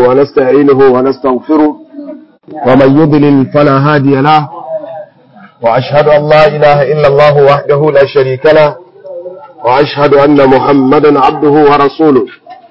ونستعينه ونستغفره ومن يضلل فلا هادي له وأشهد أن لا إله إلا الله وحده لا شريك له وأشهد أن محمدا عبده ورسوله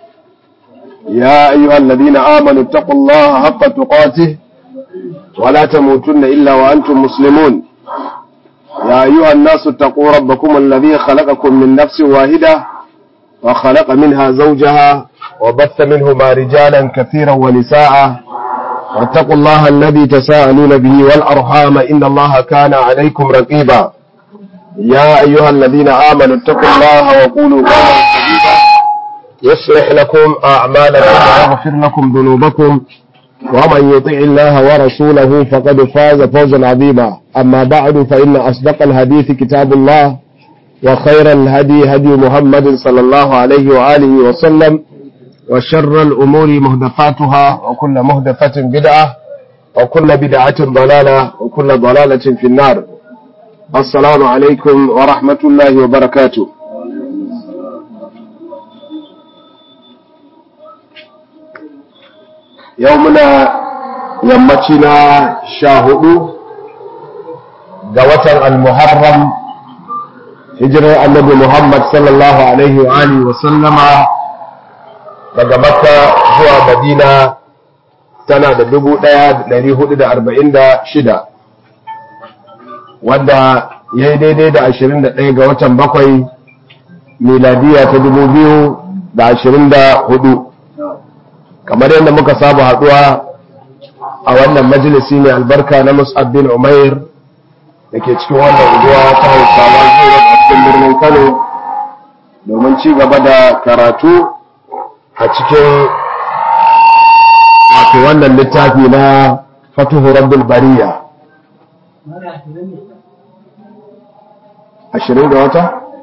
يا أيها الذين آمنوا اتقوا الله حق تقاته ولا تموتن إلا وأنتم مسلمون يا أيها الناس اتقوا ربكم الذي خلقكم من نفس واحدة وخلق منها زوجها وبث منهما رجالا كثيرا ونساء واتقوا الله الذي تساءلون به والأرحام إن الله كان عليكم رقيبا يا أيها الذين آمنوا اتقوا الله وقولوا قولا سديدا يصلح لكم أعمالكم ويغفر لكم ذنوبكم ومن يطع الله ورسوله فقد فاز فوزا عظيما أما بعد فإن أصدق الحديث كتاب الله وخير الهدي هدي محمد صلى الله عليه وآله وسلم وشر الأمور مهدفاتها وكل مهدفة بدعة وكل بدعة ضلالة وكل ضلالة في النار السلام عليكم ورحمة الله وبركاته يومنا يمتنا شاهدوا قوة المحرم hijirar annabi Muhammad sallallahu alaihi wa alihi wa sallama daga Makka zuwa Madina tana da dubu ɗaya da ɗari hudu da arba'in da shida wanda ya yi daidai da ashirin da ɗaya ga watan bakwai miladiya ta dubu biyu da ashirin da hudu kamar yadda muka saba haɗuwa a wannan majalisi mai albarka na Mus'ab bin Umair da ke cikin wannan unguwa ta hausawa zuwa a cikin birnin kano domin ci gaba da karatu a cikin wato wannan littafi na fatuhu rabbul bariya ashirin da wata?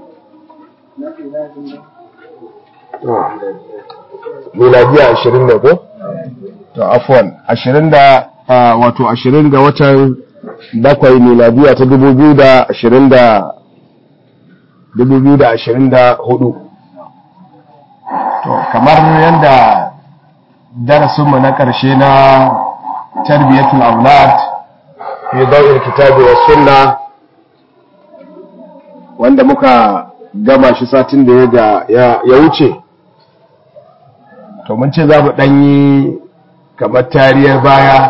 miladiya ashirin da ko? to afuwan ashirin da wato ashirin ga watan bakwai miladiya ta dubu biyu da ashirin da dubu biyu da ashirin da hudu to kamar yadda darasinmu na ƙarshe na tarbiyyatul aulad fi dawil kitabi wa sunna wanda muka gama shi satin da ya wuce to mun ce za mu ɗanyi kamar tariyar baya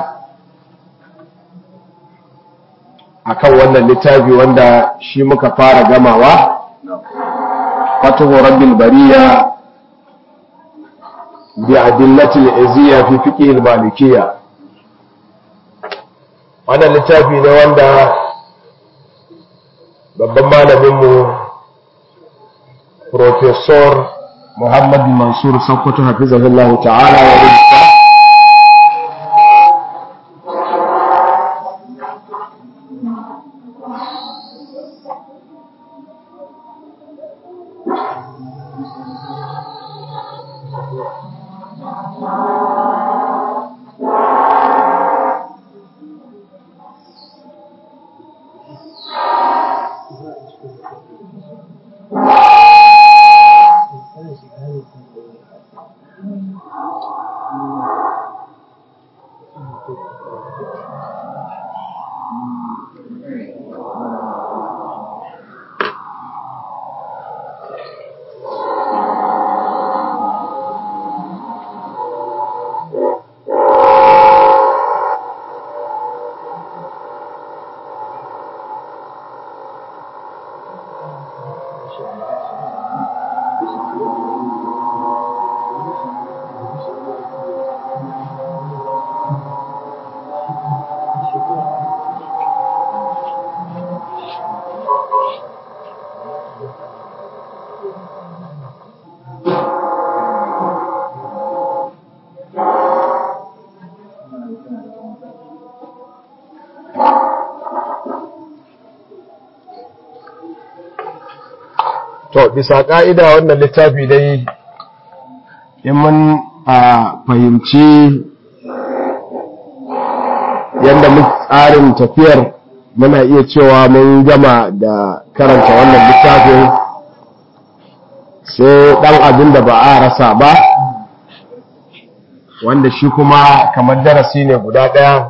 akan wannan littafi wanda shi muka fara gamawa fatuhu rabbil bariya bi adillati al-izziya fi fiqh al-malikiyya wannan littafi ne wanda babban malamin mu professor Muhammad Mansur Sokoto hafizahullahu ta'ala ya rubuta to bisa ka'ida wannan littafi dai in mun a fahimci yadda tsarin tafiyar muna iya cewa mun gama da karanta wannan littafin sai ɗan abin da ba a rasa ba wanda shi kuma kamar darasi ne guda ɗaya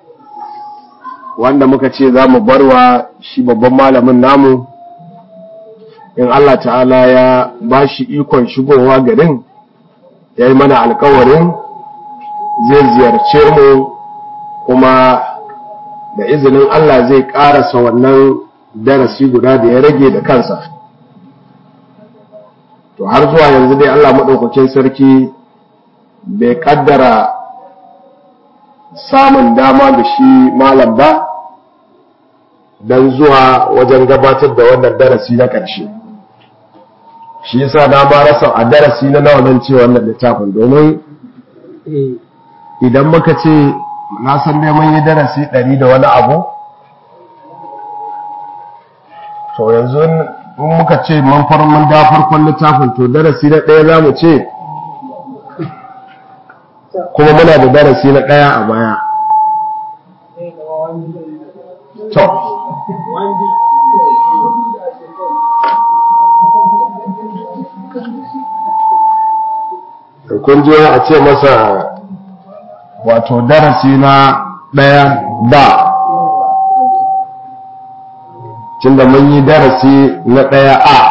wanda muka ce za mu barwa shi babban malamin namu in Allah ta'ala ya ba shi ikon shigowa garin ya yi mana alkawarin zai ziyarce mu kuma da izinin Allah zai ƙarasa wannan darasi guda da ya rage da kansa to har zuwa yanzu dai Allah maɗaukakin sarki bai ƙaddara samun dama da shi malam ba don zuwa wajen gabatar da wannan darasi na ƙarshe shi yasa na ba rasa a darasi na nawa zan ce wannan littafin domin idan muka ce na san dai mun yi darasi ɗari da wani abu to yanzu in muka ce mun mun da farkon littafin to darasi na ɗaya za mu ce kuma muna da darasi na ɗaya a baya to kun ji a ce masa wato darasi na ɗaya ba tunda mun yi darasi na ɗaya a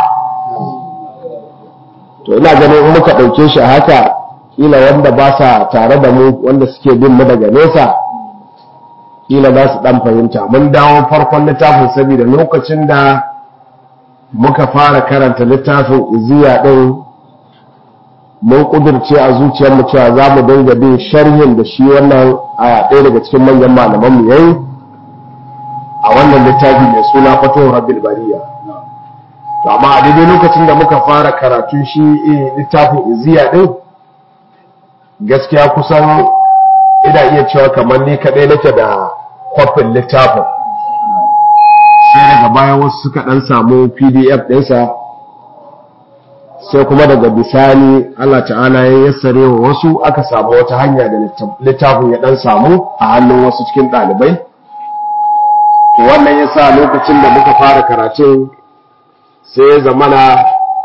to ina ganin in muka ɗauke shi a haka ƙila wanda ba sa tare da mu wanda suke bin mu daga nesa ƙila za su ɗan fahimta mun dawo farkon littafin saboda lokacin da muka fara karanta littafin iziya ɗin mun ƙudurce a zuciyarmu cewa za mu dinga bin sharhin da shi wannan a ɗaya daga cikin manyan malamanmu yayi a wannan littafi mai suna fatowar rabbil bariya to amma a daidai lokacin da muka fara karatu shi littafin iziya din gaskiya kusan ina iya cewa kamar ni kadai nake da kwafin littafin sai daga baya wasu suka dan samu pdf ɗinsa sai kuma daga bisani Allah ta'ala ya yassare wa wasu aka samu wata hanya da littafin ya dan samu a hannun wasu cikin ɗalibai to wannan ya sa lokacin da muka fara karatun sai ya zamana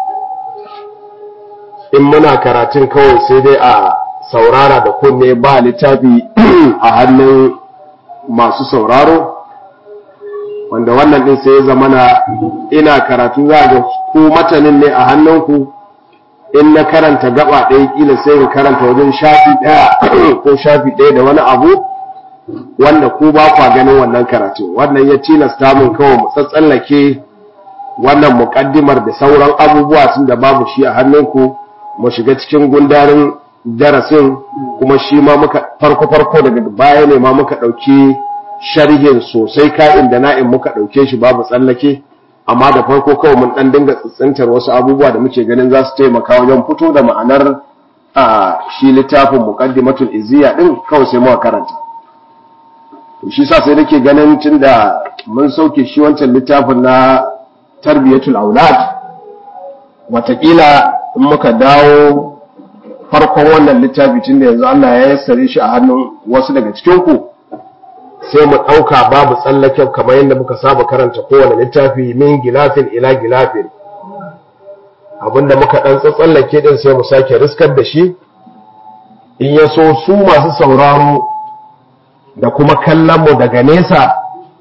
in muna karatun kawai sai dai a saurara da kunne ba littafi a hannun masu sauraro wanda wannan din sai ya zamana ina karatu za ga ku matanin ne a hannunku in na karanta gaba ɗaya kila sai in karanta wajen shafi ɗaya ko shafi ɗaya da wani abu wanda ku ba kwa ganin wannan karatu wannan ya tilasta mun kawai mu tsatsallake wannan muƙaddimar da sauran abubuwa tun da babu shi a hannunku mu shiga cikin gundarin darasin kuma shi ma muka farko farko daga baya ne ma muka ɗauki sharhin sosai ka'in da na'in muka ɗauke shi babu tsallake amma da farko kawai mun ɗan dinga tsintsintar wasu abubuwa da muke ganin za su taimaka wajen fito da ma'anar a shi littafin muqaddimatul iziya din kawai sai muka karanta shi sa sai nake ganin tunda mun sauke shi wancan littafin na tarbiyatul aulad watakila in muka dawo farkon wannan littafi tunda yanzu Allah ya yassare shi a hannun wasu daga cikin ku sai mu ɗauka babu tsallaken kamar yadda muka saba karanta kowane littafi min gilafin ila gilafin abinda muka ɗan tsallake din sai mu sake riskar da shi in ya so su masu sauraro da kuma kallonmu daga nesa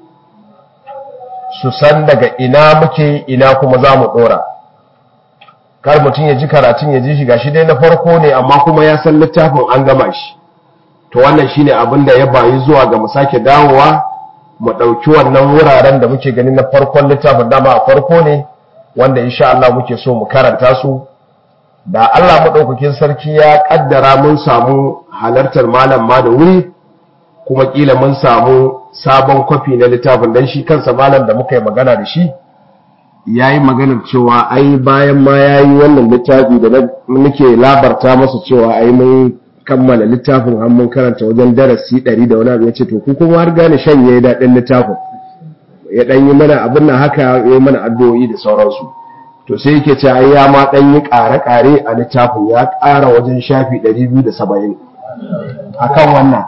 su san daga ina muke ina kuma za mu ɗora kar mutum ya ji karatun ya ji shi gashi dai na farko ne amma kuma ya san littafin an gama shi to wannan shine abin da ya bayi zuwa ga mu sake dawowa mu ɗauki wannan wuraren da muke gani na farkon littafin dama a farko ne wanda insha Allah muke so mu karanta su da Allah maɗaukakin sarki ya ƙaddara mun samu halartar malam ma da wuri kuma ƙila mun samu sabon kwafi na littafin don shi kansa malam da muka yi magana da shi ya yi maganar cewa ai bayan ma ya yi wannan littafi da muke labarta masa cewa ai mun kammala littafin an mun karanta wajen darasi ɗari da wani abu ya ce to ku kuma har gane shan ya yi daɗin littafin ya ɗan yi mana abin nan haka ya yi mana addu'o'i da sauransu to sai yake ce ai ya ma ɗan yi ƙare-ƙare a littafin ya ƙara wajen shafi ɗari biyu da saba'in a kan wannan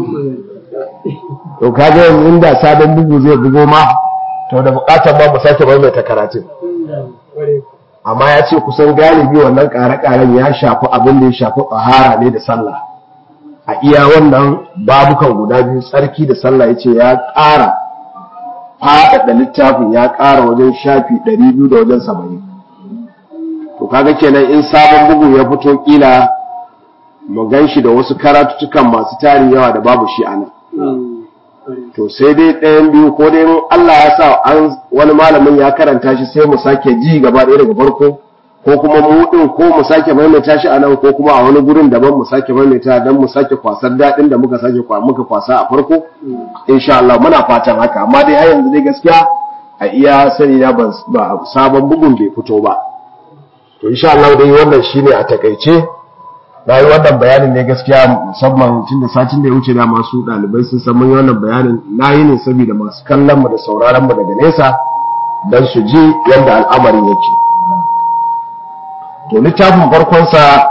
to kaga yanzu inda sabon bugu zai bugo ma to da buƙatar ma mu sake maimaita karatun amma ya ce kusan galibi wannan ƙare-ƙaren ya shafi abin da ya shafi tsahara ne da sallah a iya wannan babukan guda biyu tsarki da sallah ya ce ya ƙara faɗaɗa littafin ya ƙara wajen shafi ɗari biyu da wajen saba'in to kaga kenan in sabon bugu ya fito kila mu gan shi da wasu karatuttukan masu tarin yawa da babu shi a nan to sai dai ɗayan biyu ko dai Allah ya sa an wani malamin ya karanta shi sai mu sake ji gaba ɗaya daga farko ko kuma mu din ko mu sake maimaita shi a nan ko kuma a wani gurin daban mu sake maimaita dan mu sake kwasar daɗin da muka sake kwa muka kwasa a farko insha Allah muna fatan haka amma dai har yanzu dai gaskiya a iya sani na ba sabon bugun bai fito ba to insha Allah dai wannan shine a takaice na yi wannan bayanin ne gaskiya musamman tun da satin da ya wuce da masu ɗalibai sun san yi wannan bayanin na yi ne saboda masu kallon mu da sauraron mu daga nesa don su ji yadda al'amarin yake to littafin farkonsa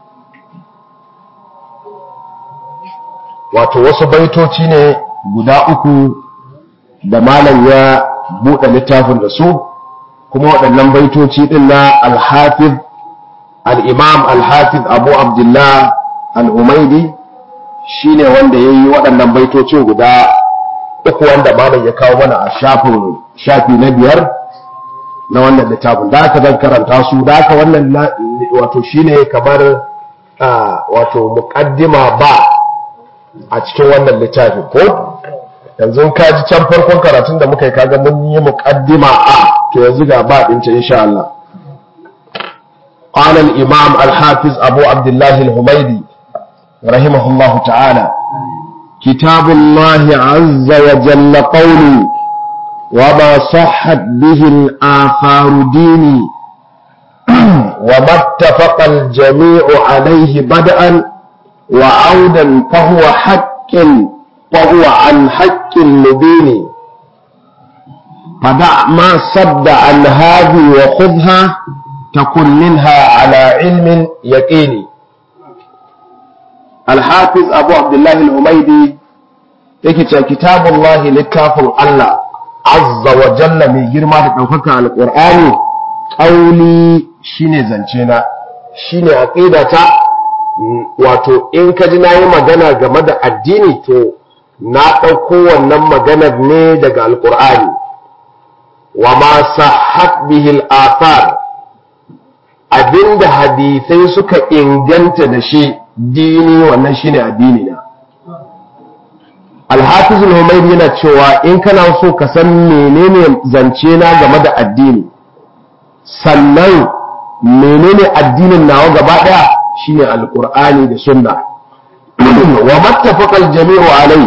wato wasu baitoci ne guda uku da malam ya buɗe littafin da su kuma waɗannan baitoci ɗin na alhafiz al'imam alhafiz abu abdullah al'umaidi shi ne wanda ya yi waɗannan baitocin guda uku wanda malam ya kawo mana a shafin shafi na biyar na wannan littafin da aka zan karanta su da aka wannan wato shi ne kamar wato muƙaddima ba a cikin wannan littafin ko yanzu ka ji can farkon karatun da muka yi kaga mun yi muƙaddima a to yanzu ga ba ɗin ce insha Allah قال الإمام الحافظ أبو عبد الله الهميدي رحمه الله تعالى كتاب الله عز وجل قولي وما صحت به الآثار ديني وما اتفق الجميع عليه بدءا وعودا فهو حق فهو عن حق مبين فدع ما صد عن هذه وخذها تكن منها على علم يقيني الحافظ أبو عبد الله الهميدي يكتب كتاب الله لكافر الله عز وجل من جرما تتوفك القرآن قولي شيني زنشينا shine aqidata wato in ka ji nayi magana game da addini to na ɗauko wannan maganar ne daga alƙur'ani wa ma sahhat bihi al-athar abinda hadisai suka inganta da shi dini wannan shine addini na Al-Hafiz al yana cewa in kana so ka san menene zance na game da addini sannan menene addinin nawa gaba daya shine alqur'ani da sunna wa mattafaqal jami'u alai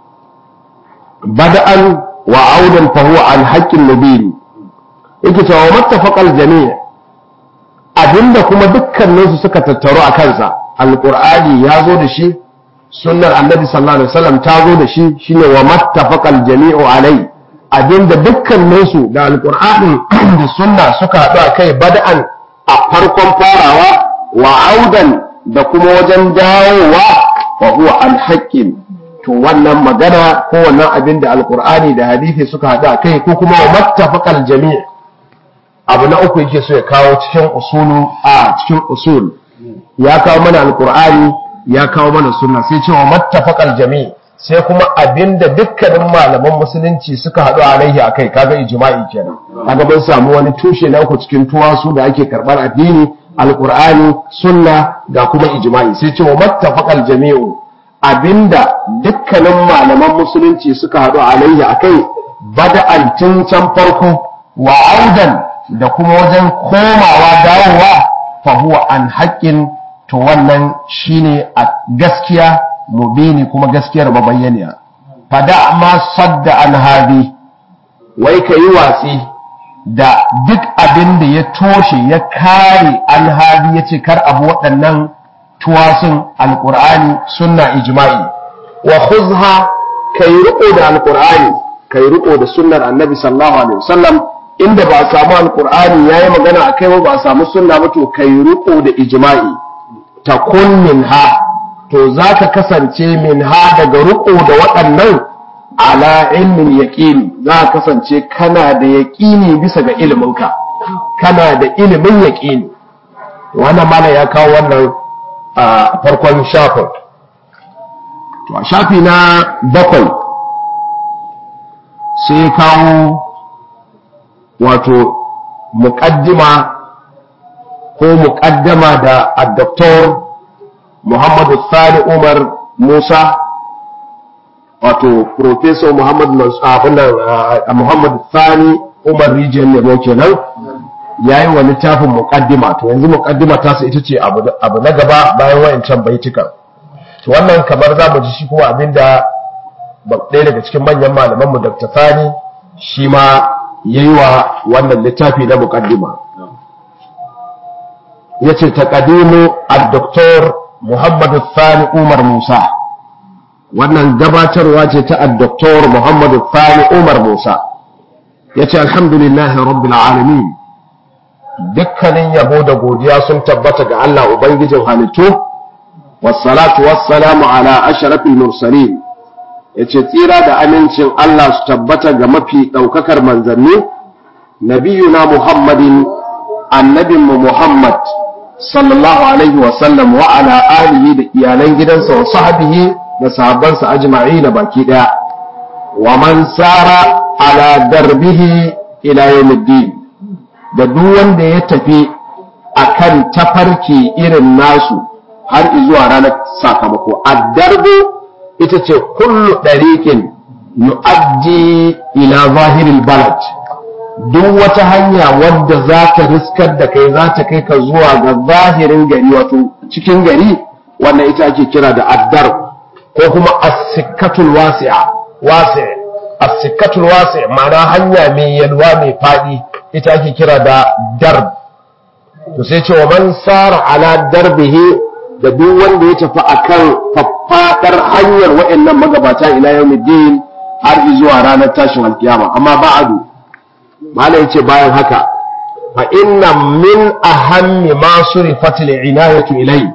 bada'an wa audan fa huwa an haqqin nabiyyi yake cewa mattafaqal jami' abinda kuma dukkaninsu suka tattaru a kansa alqur'ani ya zo da shi sunnar annabi sallallahu alaihi wasallam ta zo da shi shine wa mattafaqal jami'u alai abinda dukkaninsu da alqur'ani da sunna suka haɗu a kai bada'an a farkon farawa wa audan da kuma wajen dawowa wa huwa alhaqqin to wannan magana ko wannan abin da alqur'ani da hadisi suka haɗu a kai ko kuma wa mattafaqal jami' abu na uku yake so ya kawo cikin usulu a cikin usul ya kawo mana alqur'ani ya kawo mana sunna sai cewa mattafaqal jami' sai kuma abinda dukkanin malaman musulunci suka haɗu alaihi akai kaga ijma'i kenan kaga mun samu wani tushe na uku cikin tuwasu da ake karɓar addini alqur'ani sunna ga kuma ijma'i sai cewa mattafaqal jami'u abinda dukkanin malaman musulunci suka haɗu alaihi akai bada'an tun can farko wa audan da kuma wajen komawa dawowa fa huwa an haƙƙin to wannan shine a gaskiya mubini kuma gaskiyar mabayyaniya fada ma sadda an hadi wai ka yi watsi da duk abin da ya toshe ya kare an hadi ya ce kar abu waɗannan tuwasun alƙur'ani sunna ijma'i wa khuzha ka yi riƙo da alƙur'ani ka yi riƙo da sunnar annabi sallallahu alaihi wasallam inda ba a samu alƙur'ani ya yi magana a kai ba a samu sunna ba to ka yi riƙo da ijma'i takun min ha to za ka kasance min ha daga riko da waɗannan ala ilmin yaƙini za ka kasance kana da yaƙini bisa ga iliminka kana da ilimin yaƙini wannan mana ya kawo wannan a farkon shafin to a shafi na bakwai sai kawo wato muƙaddima ko muƙaddama da addoktor muhammadu sani umar musa wato professor muhammadu muhammadu sani umar rijiyar nemo kenan ya yi wa littafin muƙaddima to yanzu muƙaddima ta ita ce abu na gaba bayan wayancan baitukan to wannan kamar za mu ji shi kuma abinda ɗaya daga cikin manyan malamanmu dr sani shi ma ya yi wa wannan littafi na muƙaddima ya ce taƙadimu a doktor muhammadu sani umar musa wannan gabatarwa ce ta doktor muhammadu sani umar musa ya ce alhamdulillahi rabbil alamin dukkanin yabo da godiya sun tabbata ga Allah ubangijin halittu wassalatu wassalamu ala ashrafil mursalin yace tsira da amincin Allah su tabbata ga mafi daukakar manzanni nabiyuna muhammadin annabinmu muhammad sallallahu alaihi wa sallam wa ala alihi da iyalan gidansa wa sahbihi da sahabbansa ajma'in baki daya wa man sara ala darbihi ila yawmiddin da duk wanda ya tafi akan tafarki irin nasu har zuwa ranar sakamako addarbu ita ce kullu ɗariƙin yu'addi ila zahiril balad duk wata hanya wadda za ta riskar da kai za ta kai ka zuwa ga zahirin gari wato cikin gari wannan ita ake kira da addar ko kuma as-sikkatul wasi'a wasi' as-sikkatul wasi' ma'ana hanya mai yalwa mai fadi ita ake kira da darb to sai ce wa man sara ala darbihi da duk wanda ya tafi akan faffadar hanyar wa'annan magabata ila yawmiddin har zuwa ranar tashin alkiyama amma ba'adu malai yace bayan haka fa inna min ahammi ma surifat al-inayatu ilai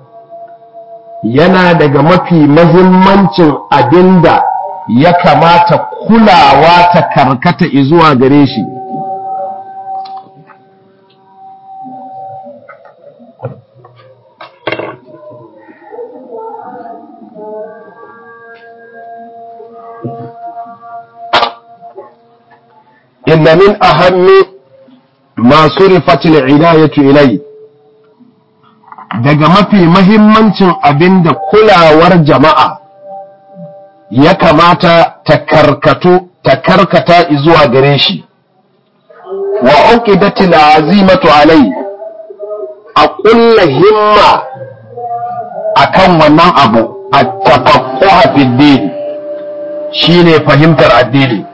yana daga mafi mahimmancin abinda ya kamata kulawa ta karkata zuwa gare shi inna min ahammi ma surifat al-inayatu ilai daga mafi mahimmancin abinda kulawar jama'a ya kamata ta karkato ta karkata zuwa gare shi wa uqidatil azimatu alai a kulla himma akan wannan abu at-tafaqquh fi din shine fahimtar addini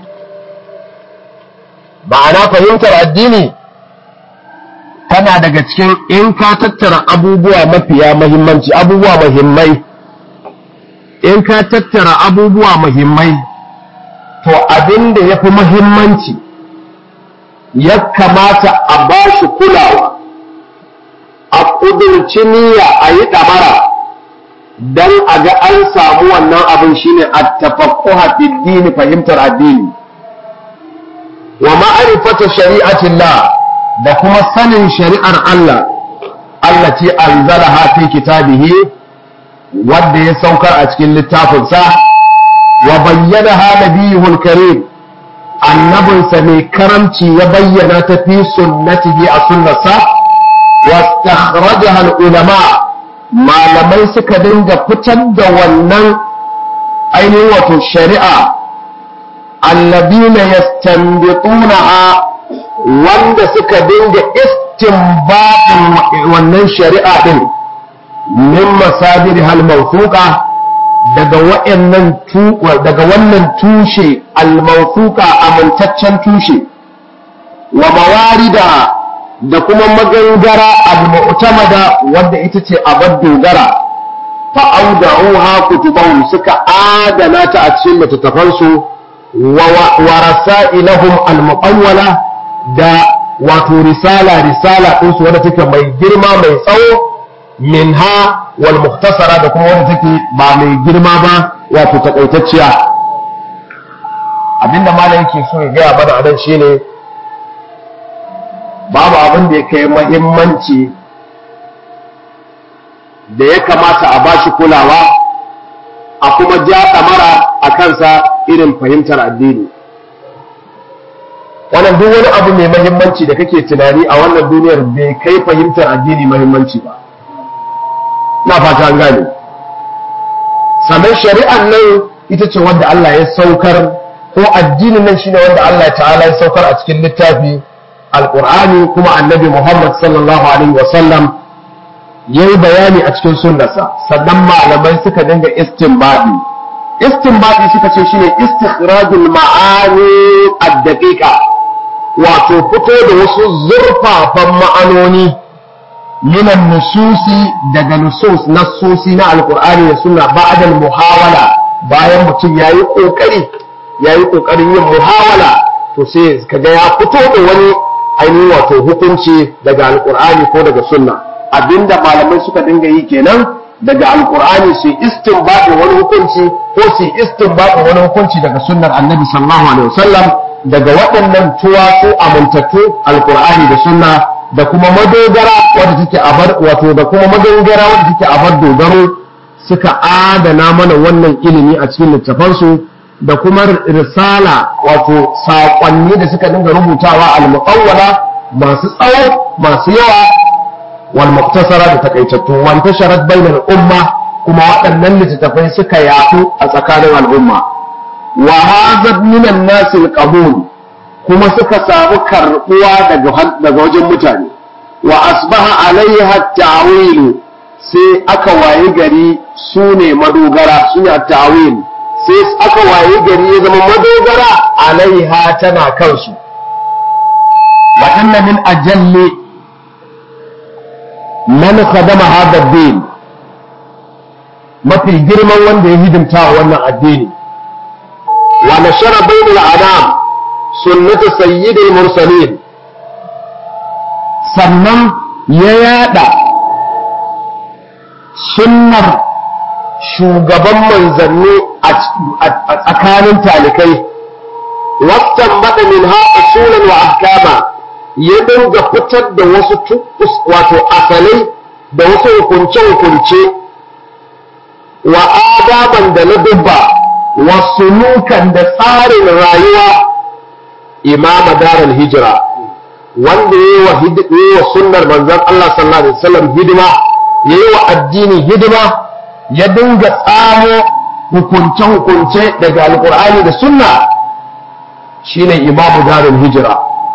ma'ana fahimtar addini tana daga cikin in ka tattara abubuwa mafiya mahimmanci abubuwa muhimmai in ka tattara abubuwa muhimmai to abin da ya fi muhimmanci ya kamata a ba shi kulawa a ƙudurci niyya a yi ɗamara don a ga an samu wannan abin shine a tafakkuha dini fahimtar addini wa ma'arifata shari'atillah da kuma sanin shari'ar Allah Allah ce anzalaha fi kitabihi wanda ya saukar a cikin littafinsa wa bayyanaha nabiyuhul karim annabinsa mai karamci ya bayyana ta fi sunnatihi a sunnarsa wastakhrajaha ulama malamai suka dinga fitar da wannan ainihin wato shari'a allabina yastanbitunaha wanda suka dinga istinbatin wannan shari'a din min masadir hal mawthuqa daga wa'annan daga wannan tushe al mawthuqa amintaccen tushe wa mawarida da kuma magangara al mu'tamada wanda ita ce abar dogara fa auda'uha kutubahum suka adana ta a cikin littattafansu wa rasailahum al muqawwala da wato risala risala ɗinsu wadda take mai girma mai tsawo min ha wal muktasara da kuma wadda take ba mai girma ba wato takaitacciya abinda malam yake so ya gaya mana anan shine babu abin da ya kai mahimmanci da ya kamata a bashi kulawa a kuma ja ɗamara a kansa irin fahimtar addini wannan duk wani abu mai mahimmanci da kake tunani a wannan duniyar bai kai fahimtar addini mahimmanci ba na fata an gane sannan shari'an nan ita ce wanda Allah ya saukar ko addinin nan shine wanda Allah ta'ala ya saukar a cikin littafi alqur'ani kuma annabi Muhammad sallallahu alaihi wa sallam yayi bayani a cikin sunnarsa sannan malamai suka dinga istinbadi istinbadi suka ce shine istikhrajul ma'ani ad-daqiqa wato fito da wasu zurfafan ma'anoni minan nususi daga nusus nassosi na alqur'ani da sunna ba'da muhawala bayan mutum yayi kokari yayi kokarin yin muhawala to sai kaga ya fito da wani ainihin wato hukunci daga alqur'ani ko daga sunna abinda malamai suka dinga yi kenan daga alkur'ani su istinbadi wani hukunci ko su istinbadi wani hukunci daga sunnar annabi sallallahu alaihi wasallam daga waɗannan tuwasu amintattu alkur'ani da sunna da kuma madogara wadda take a bar wato da kuma madogara wadda take a bar dogaro suka adana mana wannan ilimi a cikin littafansu da kuma risala wato saƙonni da suka dinga rubutawa al-muqawwala masu tsawo masu yawa والمقتصرة تكيتتو وانتشرت بين الأمة كما وأن لتتفين سكا يعطو أسكان الأمة وهذا من الناس القبول كما سكا سابق الرقوة دقوج متاني وأصبح عليها التعويل سي أكا وايقري سوني مدوغرا سوني التعويل سي أكا وايقري إذا مدوغرا عليها تنا كنسو وأن من أجل man khadama hadha din mafi girman wanda ya hidimta wa wannan addini wa nashara bainal adam sunnata sayyidil mursalin sannan ya yada sunnar shugaban manzanni a tsakanin talikai wastan bada min ha usulan wa ahkama ya dinga fitar da wasu wato asalai da wasu hukunce-hukunce wa adaban da na dubba wa sulukan da tsarin rayuwa imama darar hijira wanda ya yi wa sunnar manzan Allah sallallahu Alaihi wasallam hidima ya yi wa addini hidima ya dinga tsamo hukunce-hukunce daga alkur'ani da sunna shine imamu darar hijira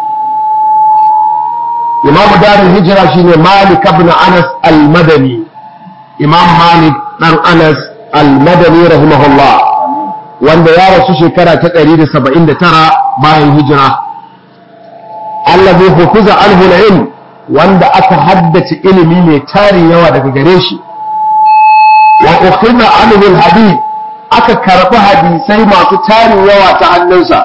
imamu darin hijira shine malik ibn anas al-madani imam malik dan anas al-madani rahimahullah wanda ya rasu shekara ta 179 bayan hijira allazi hufiza anhu al-ilm wanda aka haddace ilimi mai tarin yawa daga gare shi wa ukhidha anhu al-hadith aka karbi hadisai masu tarin yawa ta hannunsa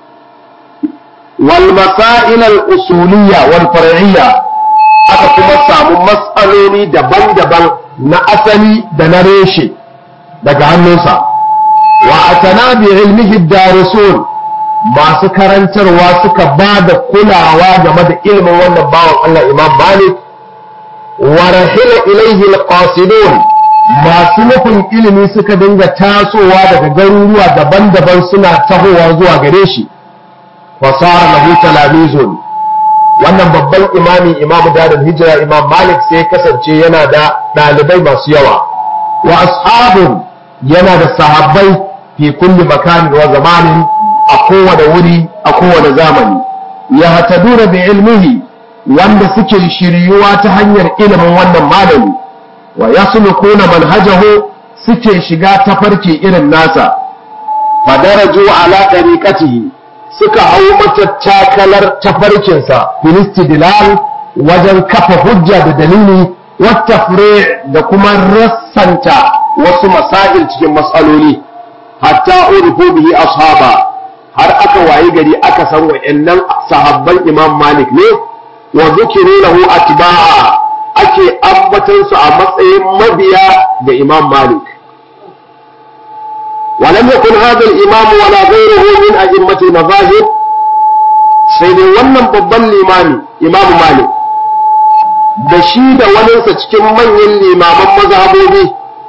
والمسائل الأصولية والفرعية aka kuma samu matsaloli daban-daban na asali da na reshe daga hannunsa wa atana bi ilmihi darisun masu karantarwa suka ba da kulawa game da ilimin wannan bawan Allah Imam Malik wa rahila ilaihi alqasidun masu nufin ilimi suka dinga tasowa daga garuruwa daban-daban suna tahowa zuwa gare shi fasara lahu talamizun wannan babban imami imam dadin hijira imam malik sai kasance yana da ɗalibai masu yawa wa ashabun yana da sahabbai fi kulli makanin wa zamanin a kowane wuri a kowane zamani ya hataduna bi ilmihi wanda suke shiryuwa ta hanyar ilimin wannan malami wa yaslukuna manhajahu suke shiga tafarki irin nasa fadaraju ala tariqatihi suka hau matattakalar tafarkinsa filistidilal wajen kafa hujja da dalili wata da kuma rassanta wasu masail cikin matsaloli hatta urifu bihi ashaba har aka wayi gari aka san wa'annan sahabban imam malik ne wa zukiru lahu atba'a ake ambatan su a matsayin mabiya ga imam malik ولم يكن هذا الإمام ولا غيره من أئمة المذاهب سيدي wannan babban limami Imam Malik da shi da waninsa cikin manyan limaman mazhabobi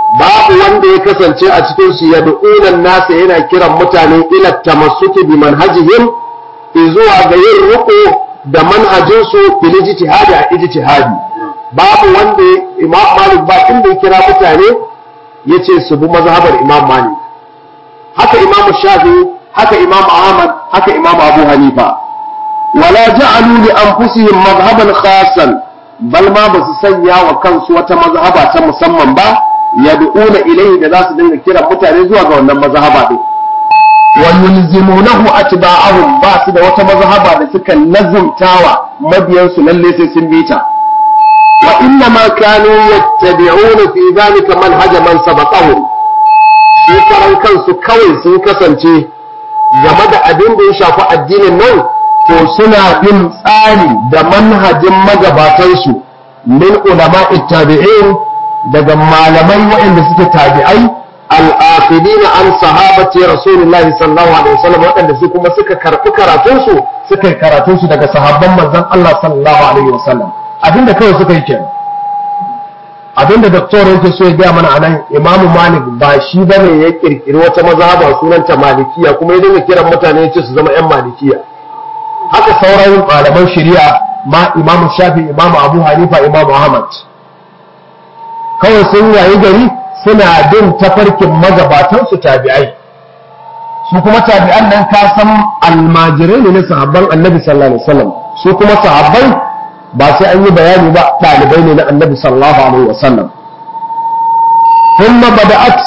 babu wanda ya kasance a cikin su yad'una nasa yana kiran mutane ila tamassuki bi manhajihim zuwa ga yin riko da manhajin su fil ijtihadi a ijtihadi babu wanda imam malik ba inda ya kira mutane yace su bi mazhabar imam malik haka imam shafi haka imam ahmad haka imam abu hanifa wala ja'alu li anfusihim madhhaban khasan bal ma basu sanya wa kansu wata mazhaba ta musamman ba yad'una ilayhi da za su dinga kiran mutane zuwa ga wannan mazhaba din wa yulzimunahu atba'ahum ba su da wata mazhaba da suka lazumtawa mabiyansu lalle sai sun bi ta wa inna ma kanu yattabi'una fi dhalika manhaj man sabaqahum su karan kansu kawai sun kasance game da abin da ya shafi addinin nan to suna bin tsari da manhajin magabatansu min ulama tabi'in daga malamai waɗanda suke tabi'ai al'afidina an sahabati rasulullahi sallallahu alaihi wasallam waɗanda su kuma suka karɓi karatunsu suka yi karatunsu daga sahabban manzon Allah sallallahu alaihi wasallam abinda kawai suka yi kenan abinda doktor yake so ya gaya mana anan imamu malik ba shi bane ya kirkiri wata mazhaba sunanta malikiya kuma ya dinga kiran mutane ya ce su zama yan malikiya haka sauran malaman shari'a ma imamu shafi imamu abu hanifa imamu ahmad kawai sun yayi gari suna bin tafarkin magabatansu tabi'ai su kuma tabi'an nan ka san almajirai ne na sahabban annabi sallallahu alaihi wasallam su kuma sahabbai ba sai an yi bayani ba ɗalibai ne na annabi sallallahu alaihi wasallam ثم بدأت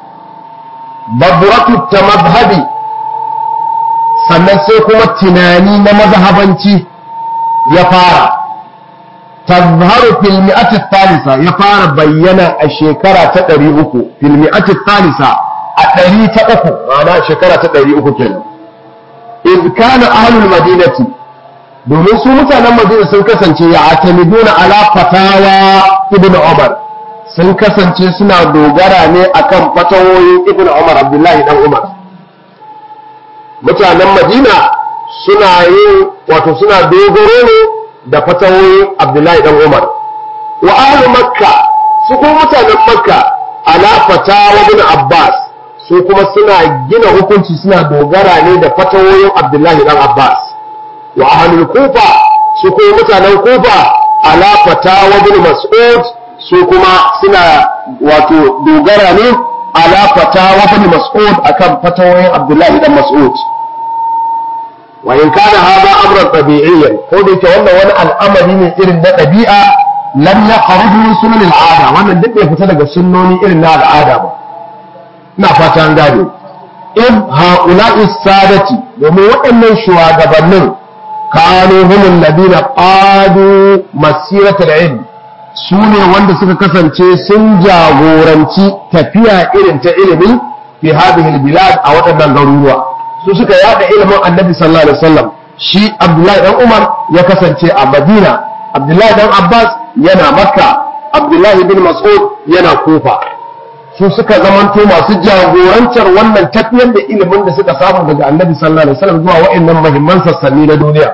ببرة التمذهب sannan sai kuma tunani na mazhabanci ya fara tazharu fil mi'ati thalitha ya fara bayyana a shekara ta 300 fil mi'ati thalitha a 103 ma'ana shekara ta 300 kenan iz kana ahlul madinati domin su mutanen madina sun kasance ya atamiduna ala fatawa ibnu umar sun kasance suna dogara ne akan fatawoyin ibnu umar abdullahi dan umar mutanen madina suna yin wato suna dogaro ne da fatawoyin abdullahi dan umar wa ahlu makka su kuma mutanen makka ala fatawa ibn abbas su kuma suna gina hukunci suna dogara ne da fatawoyin abdullahi dan abbas wa ahlul kufa su kuma mutanen kufa ala fatawa ibn mas'ud su kuma suna wato dogara ne ala fatawa ibn mas'ud akan fatawoyin abdullahi dan mas'ud wa in kana hada amran tabi'iyyan ko da yake wannan wani al'amari ne irin na ɗabi'a lam yakhruju min sunan al'ada wannan duk bai fita daga sunnoni irin na al'ada ba ina fata an gane in haula'i sadati domin waɗannan shugabannin kanu humul ladina qadu masiratul ilm su ne wanda suka kasance sun jagoranci tafiya irin ta ilimi fi hadhihi bilad a waɗannan garuruwa su suka yada ilimin annabi sallallahu alaihi wasallam shi abdullahi dan umar ya kasance a madina abdullahi dan abbas yana makka abdullahi bin mas'ud yana kufa su suka zamanto masu jagorantar wannan tafiyar da ilimin da suka samu daga annabi sallallahu alaihi wasallam zuwa wa'annan muhimman sassanni na duniya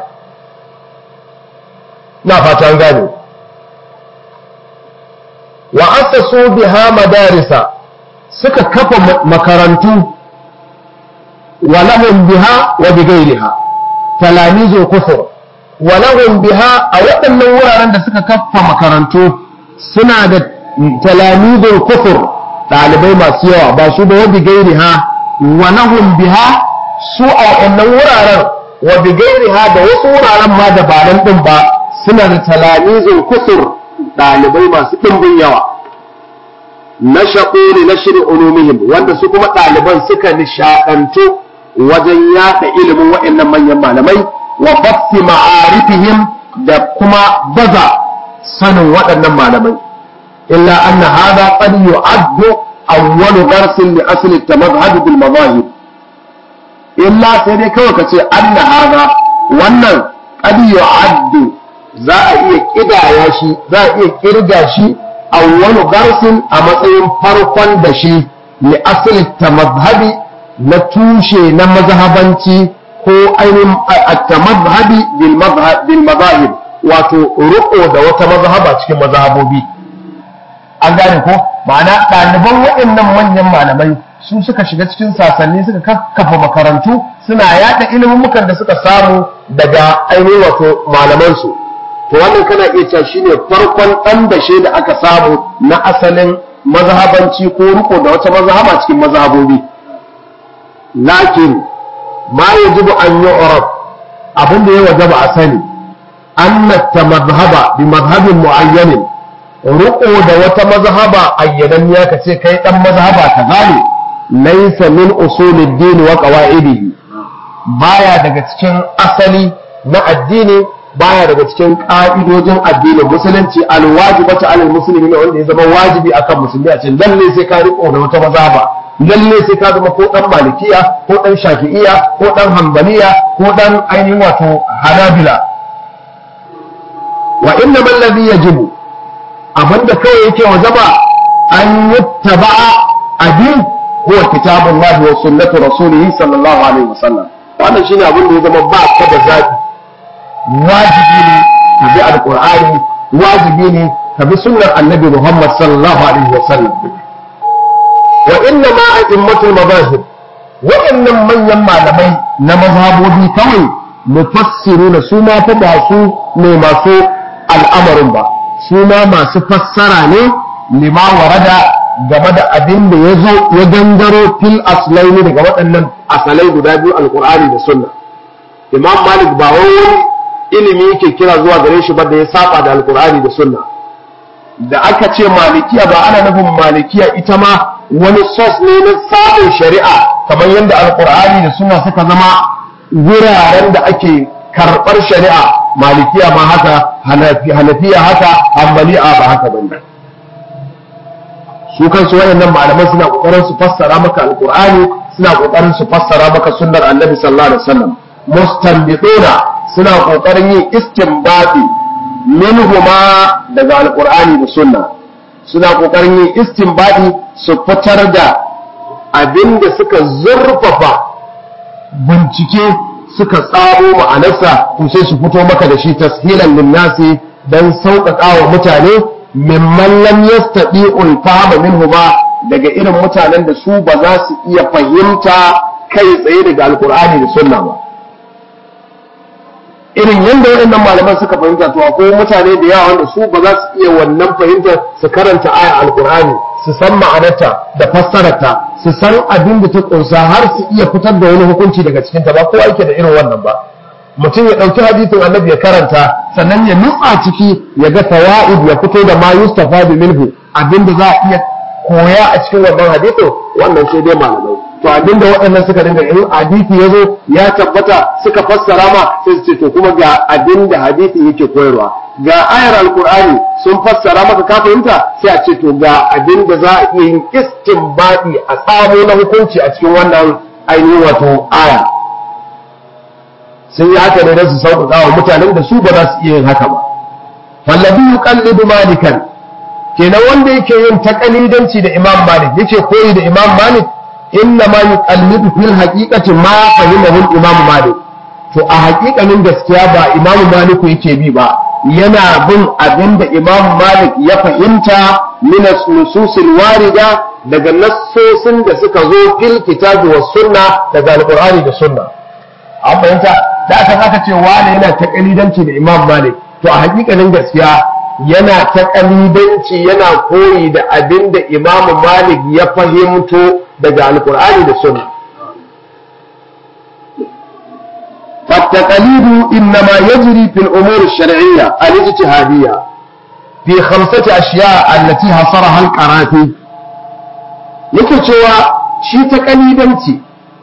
na fatan gane wa assasu biha madarisa suka kafa makarantu wa lahum biha wa bighairiha talamizul kufur wa lahum biha a waɗannan wuraren da suka kafa makarantu suna da talamizul kufur ɗalibai masu yawa ba su da wa bighairiha wa lahum biha su a waɗannan wuraren wa bighairiha da wasu wuraren ma da ba nan din ba suna da talamizul kufur ɗalibai masu ɗimbin yawa na shaƙuri na shirin ulumihim wanda su kuma ɗaliban suka nishaɗantu wajen yaɗa ilimin waɗannan manyan malamai wa bafti ma'arifihim da kuma baza sanin waɗannan malamai illa anna hada qad yu'addu awwalu darsin li asli at-madhhab bil madahib illa sai dai kawai kace anna hada wannan qad yu'addu za a iya kidaya shi za a iya kirga shi awwalu darsin a matsayin farkon da shi li asli at-madhhabi na tushe na mazhabanci ko ainihin at-tamadhhabi bil madhhab bil madahib wato ruko da wata mazhaba cikin mazhabobi an gane ko ma'ana ɗaliban waɗannan manyan malamai su suka shiga cikin sasanni suka kafa makarantu suna yada ilimin da suka samu daga ainihin wato malamansu to wannan kana iya cewa shine farkon ɗan dashe da aka samu na asalin mazhabanci ko riko da wata mazhaba cikin mazhabobi lakin ma yajibu an yu'rab abin da ya wajaba a sani anna tamadhhaba bi madhhabin mu'ayyanin riko da wata mazhaba ayyananniya ka ce kai dan mazhaba kaza ne laysa min usulid din wa qawaidihi baya daga cikin asali na addini baya daga cikin ka'idojin addinin musulunci alwajibatu alal muslimin wanda ya zama wajibi akan musulmi a cikin lalle sai ka riko da wata mazhaba lalle sai ka zama ko dan malikiya ko dan shafi'iya ko dan hanbaliya ko dan ainihin wato hanabila wa inna man ladhi yajibu abinda kawai yake wajaba an yuttaba abin huwa kitabullahi wa sunnatu rasulih sallallahu alaihi wasallam wannan shine abin da ya zama ba ka da zabi wajibi ne ka bi alqur'ani wajibi ne ka bi sunnar annabi muhammad sallallahu alaihi wasallam wa inna ma a'immatul mazahib waɗannan manyan malamai na mazhabobi kawai mufassiruna su ma fa ba su ne masu al'amarin ba su ma masu fassara ne lima warada game da abin da ya zo ya gangaro fil aslai ne daga waɗannan asalai guda biyu alkur'ani da sunna imam malik ba wani ilimi yake kira zuwa gare shi ba da ya saba da alkur'ani da sunna da aka ce malikiya ba ana nufin malikiya ita ma wani sos ne na samun shari'a kamar yadda alkur'ani da sunna suka zama wuraren da ake karɓar shari'a malikiya ma haka hanafiya haka hambali'a ba haka bane su kansu wayannan malaman suna kokarin su fassara maka alqur'ani suna kokarin su fassara maka sunnar annabi sallallahu alaihi wasallam mustanbiduna suna kokarin yin istinbati minhuma daga alqur'ani da sunna suna kokarin yin istinbati su fitar da abinda suka zurfafa bincike suka tsaro ma'anarsa to sai su fito maka da shi tashilan linnasi dan sauƙaƙa wa mutane mimman lam yastati'ul fahma minhu ba daga irin mutanen da su ba za su iya fahimta kai tsaye daga alkur'ani da sunna ba irin yadda waɗannan malaman suka fahimta to akwai mutane da yawa wanda su ba za su iya wannan fahimtar su karanta aya alkur'ani su san ma'anarta da fassararta su san abin da ta kunsa har su iya fitar da wani hukunci daga cikin ta ba kowa yake da irin wannan ba mutum ya ɗauki hadisin annabi ya karanta sannan ya nutsa ciki ya ga fawaid ya fito da ma yustafa bi minhu abin da za a iya koya a cikin wannan hadisin wannan sai dai malamai to abinda waɗannan suka dinga in hadisi ya zo ya tabbata suka fassara ma sai su ce to kuma ga abinda hadisi yake koyarwa ga ayar alkur'ani sun fassara maka ka fahimta sai a ce to ga abinda za a iya yin istinbadi a tsamo na hukunci a cikin wannan ainihin wato aya sun yi haka ne don su sauƙaƙa wa mutanen da su ba za su iya yin haka ba fallabi yuqallidu malikan kenan wanda yake yin takalidanci da imam malik yake koyi da imam malik inna ma yuqallidu fil haqiqati ma fahimahu imam malik to a haƙiƙanin gaskiya ba imam malik yake bi ba yana bin abinda imam malik ya fahimta min nususil warida daga nassosin da suka zo fil kitabi was sunna daga alqur'ani da sunna an fahimta da aka aka ce wani yana takalidanci da imam malik to a haƙiƙanin gaskiya yana ta kalidanci yana koyi da abin da imamu malik ya fahimto daga alkur'ani da sunna فالتقليد إنما يجري في الأمور الشرعية الاجتهادية في خمسة أشياء التي حصرها القرافي يكتوى شي تقليدنتي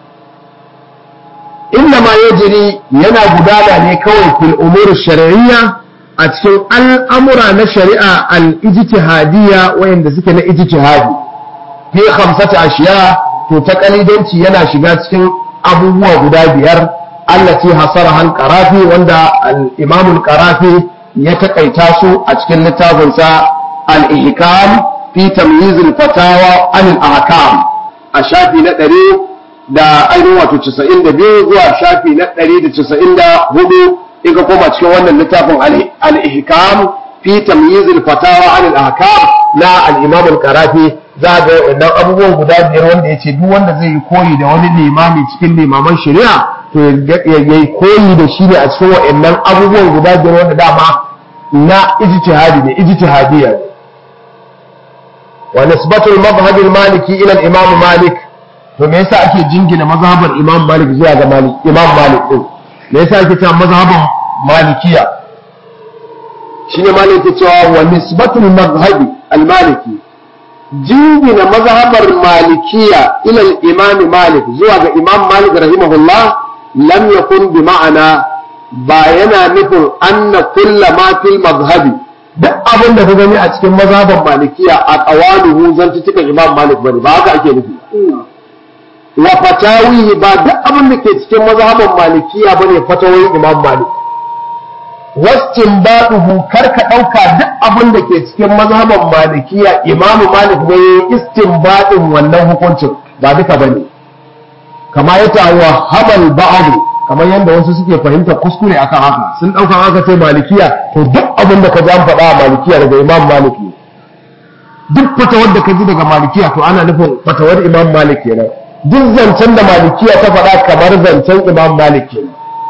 إنما يجري ينا بدانا لكوي في الأمور الشرعية a cikin al'amura na shari'a al'ijtihadiyya wayanda suke na ijtihadi fi khamsata ashiya to ta kalidanci yana shiga cikin abubuwa guda biyar allati hasara hal qarafi wanda al-imam al-qarafi ya takaita su a cikin littafinsa al-ihkam fi tamyiz al-fatawa an al-ahkam a shafi na ɗari da ainihin wato 92 zuwa shafi na 194 in ka koma cikin wannan littafin al-ihkam fi tamyiz al-fatawa an al-ahkam na al-imam al-qarafi za ga wannan abubuwan guda biyar wanda yace duk wanda zai yi koyi da wani limami cikin limaman shari'a to ya yi koyi da shi ne a cikin wa'annan abubuwan guda biyar wanda dama na ijtihadi ne ijtihadiyya wa nisbatul madhhab al-maliki ila al-imam malik to me yasa ake jingina mazhabar imam malik zuwa ga malik imam malik din me yasa ake cewa mazhaban malikiya shine malik ke cewa wa nisbatul madhhab al-maliki jingina mazhabar malikiya ila al-imam malik zuwa ga imam malik rahimahullah lam yakun bi ma'ana ba yana nufin anna kulla ma fil madhhabi duk abin da ka gani a cikin mazhaban malikiya a qawaluhu zantukan imam malik bane ba haka ake nufi wa fatawihi ba duk abin da ke cikin mazhaban malikiya bane fatawoyin imam malik wastinbaduhu kar ka dauka duk abin da ke cikin mazhaban malikiya imam malik ne istinbadin wannan hukuncin ba duka bane kama ya tawa habal ba'd kamar yadda wasu suke fahimta kuskure akan haka sun dauka haka sai malikiya to duk abin da ka ji an faɗa a malikiya daga imam malik ne duk fatawar da ka ji daga malikiya to ana nufin fatawar imam malik kenan duk zancen da malikiya ta faɗa kamar zancen imam malik kenan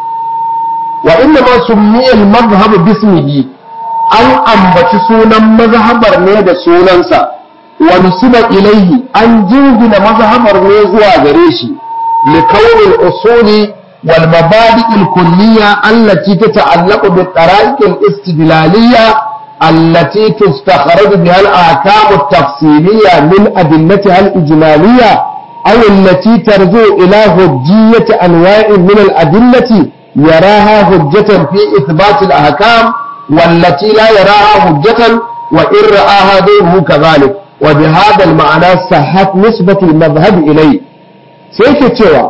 wa inna ma summiya al-madhhab bismihi an ambaci sunan mazhabar ne da sunansa wa nusiba ilayhi an jingina mazhabar ne zuwa gare shi li kauni al-usuli wal mabadi' al-kulliyya allati tata'allaqu bi tara'iq al-istidlaliyya التي تستخرج بها الأحكام التفصيلية من أدلتها الإجمالية أو التي ترجع إلى هجية أنواع من الأدلة يراها هجة في إثبات الأحكام والتي لا يراها هجة وإن رآها غيره كذلك وبهذا المعنى صحت نسبة المذهب إليه سيكتشوا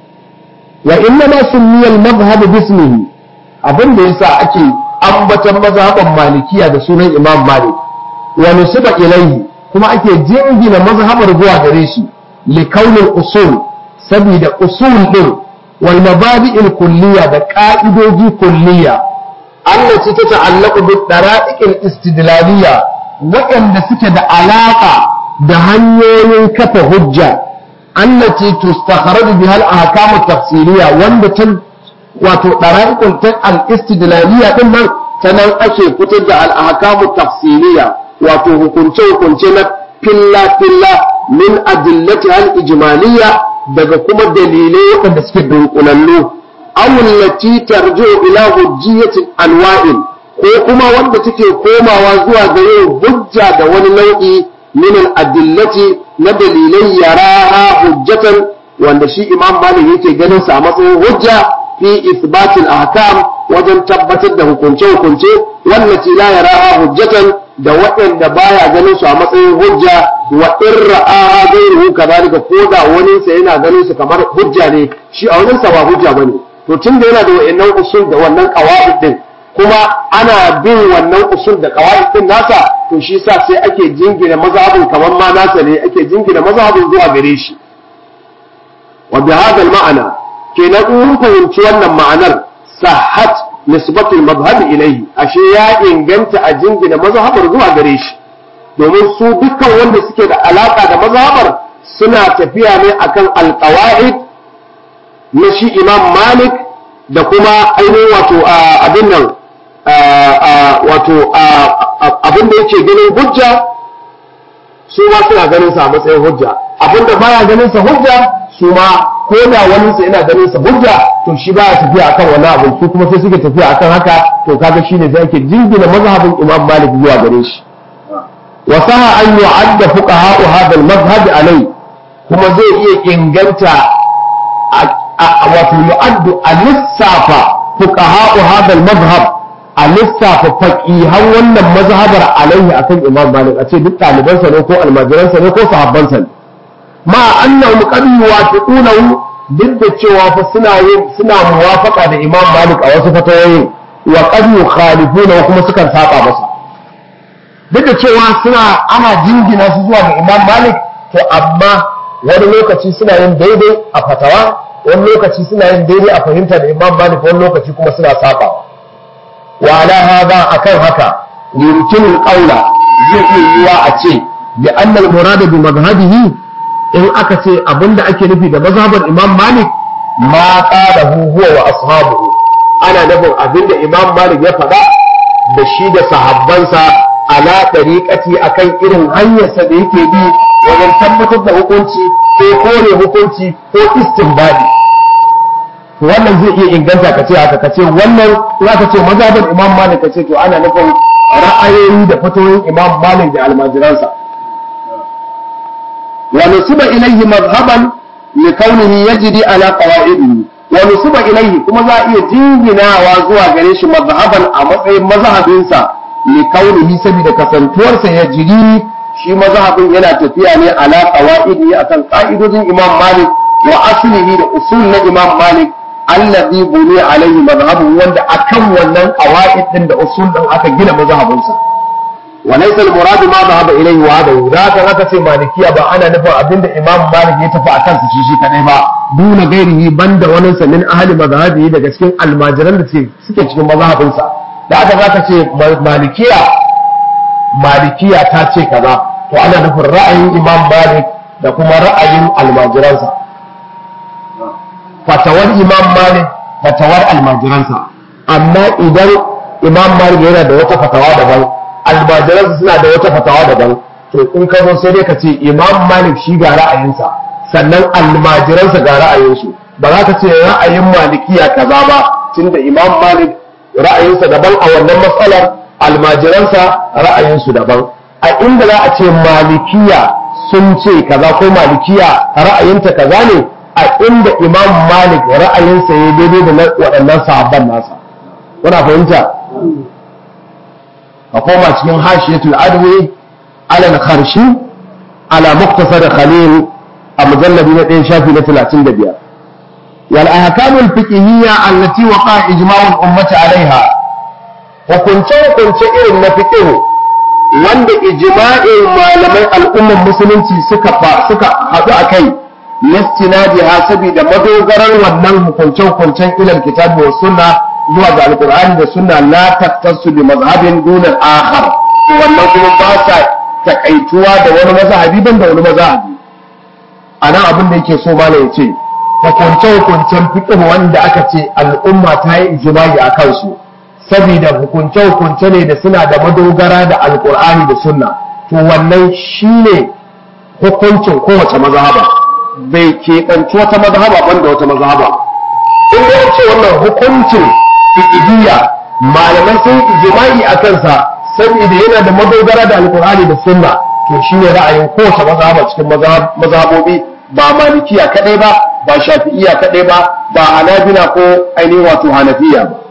وإنما سمي المذهب باسمه abin da yasa ake ambatan mazhaban malikiya da sunan imam malik wa nusiba ilaihi kuma ake jingina mazhabar zuwa gare shi لكون الأصول سبيد أصول دل والمبادئ الكلية بقائدوجي كلية التي تتعلق بالطرائق الاستدلالية وإن سكد علاقة دهنيين كف هجة التي تستخرج بها الأحكام التفصيلية وان wato ɗara'ikun ta al-istidlaliya din nan ta nan ake fitar da al-ahkamu tafsiliya wato hukunce-hukunce na filla-filla min adillati al ijmaliya daga kuma dalilai waɗanda suke dunkulallu awullati tarjo ila hujjiyatin anwa'in ko kuma wanda take komawa zuwa ga yin hujja da wani nau'i min al adillati na dalilai yaraha hujjatan wanda shi imam malik yake ganin sa a matsayin hujja fi isbatil ahkam wajen tabbatar da hukunce hukunce wallati la yaraha hujjatan da waɗanda baya ganin su a matsayin hujja wa in ra'aha ghayruhu kadhalika ko da wani sa yana ganin su kamar hujja ne shi a wajen sa ba hujja bane to tunda yana da wayannan usul da wannan qawaid din kuma ana bin wannan usul da qawaid din nasa to shi sa sai ake jingina mazhabin kamar ma nasa ne ake jingina mazhabin zuwa gare shi wa bi hadha ma'ana kenan in fahimci wannan ma'anar sahhat nisbatul madhhab ilayhi ashe ya inganta a jingina mazhabar zuwa gare shi domin su dukkan wanda suke da alaka da mazhabar suna tafiya ne akan alqawaid na shi imam malik da kuma ainihin wato abin nan wato abin da yake ganin hujja su ma suna ganin sa a matsayin hujja abin da baya ganin sa hujja su ma ko da wani sa yana ganin sa hujja to shi baya tafiya akan wani abu su kuma sai suke tafiya akan haka to kaga shine sai ake jingina mazhabin Imam Malik zuwa gare shi wa saha an yu'adda fuqaha hadha al-madhhab alai kuma zai iya inganta wato yu'addu al-lissafa fuqaha hadha al-madhhab a lissafa faqihan wannan mazhabar alaihi akan Imam Malik a ce duk ɗalibansa ne ko almajiransa ne ko sahabbansa ne ma annahum qad yuwafiqunahu duk da cewa fa suna yin suna muwafaqa da Imam Malik a wasu fatawoyin wa qad yukhalifuna kuma sukan saba masa duk da cewa suna ana jingina su zuwa ga Imam Malik to amma wani lokaci suna yin daidai a fatawa wani lokaci suna yin daidai a fahimta da Imam Malik wani lokaci kuma suna sabawa wa ala hada akan haka yumkinu al-qawla zai iya yiwa a ce bi anna al-murad bi madhhabihi in aka ce abinda ake nufi da mazhabar imam malik ma qalahu huwa wa ashabuhu ana nufin abinda imam malik ya faɗa da shi da sahabbansa ala tariqati akan irin hanyarsa da yake bi wajen tabbatar da hukunci ko kore hukunci ko istinbadi wannan zai iya inganta ka ce haka ka ce wannan za ka ce mazhabar imam malik ka ce to ana nufin ra'ayoyi da fatoyin imam malik da almajiransa wa nusiba ilayhi madhhaban li kaunihi yajri ala qawaidihi wa nusiba ilayhi kuma za a iya jinginawa zuwa gare shi madhhaban a matsayin mazhabinsa li kaunihi saboda kasantuwarsa ya jiri shi mazhabin yana tafiya ne ala qawaidihi akan ka'idodin imam malik wa aslihi da usul na imam malik allazi buni alaihi mazhabu wanda akan wannan qawaid din da usul din aka gina mazhabinsa wa laysa al-murad ma dhahaba ilayhi wa hada da kan aka ce malikiya ba ana nufin abinda imam malik ya tafi akan su shi kadai ba duna gairihi banda wani sa min ahli mazhabi daga cikin almajiran da suke cikin mazhabinsa da aka zaka ce malikiya malikiya ta ce kaza to ana nufin ra'ayin imam malik da kuma ra'ayin almajiransa fatawar imam malik fatawar almajiransa amma idan imam malik yana da wata fatawa daban almajiransa suna da wata fatawa daban to in ka zo sai dai ka ce imam malik shi ga ra'ayinsa sannan almajiransa ga ra'ayinsu ba za ka ce ra'ayin malikiya kaza ba tunda imam malik ra'ayinsa daban a wannan matsalar almajiransa ra'ayinsu daban a inda za a ce malikiya sun ce kaza ko malikiya ra'ayinta kaza ne a inda imam malik ra'ayinsa ya daidai da waɗannan sahabban nasa kuna fahimta a koma cikin hashiyatul adwi ala kharshi ala muktasar khalil a mujallabi na ɗaya shafi na talatin da biyar wal ahkamul fiqhiyya allati waqa ijma'ul ummati alaiha hukunce hukunce irin na fiqh wanda ijma'in malaman al'ummar musulunci suka suka haɗu a kai listinadiha saboda madogarar wannan hukunce-hukuncen ilal kitabi wa sunna zuwa ga alqur'ani da sunna la tattasu bi mazhabin dun al-akhar wannan kuma ba sa takaituwa da wani mazhabi ban da wani mazhabi ana abin da yake so mala yace hukunce-hukuncen fiqh wanda aka ce al'umma ta yi ijma'i a kansu saboda hukunce-hukunce ne da suna da madogara da alqur'ani da sunna to wannan shine hukuncin kowace mazhaba bai keɓanci wata mazhaba banda wata mazhaba in ya ce wannan hukuncin fiqhiyya malaman sun ijma'i a kansa saboda yana da madogara da alqur'ani da sunna to shine ra'ayin kowace mazhaba cikin mazhabobi ba malikiya kadai ba ba shafi'iyya kadai ba ba hanabila ko ainihin wato hanafiya ba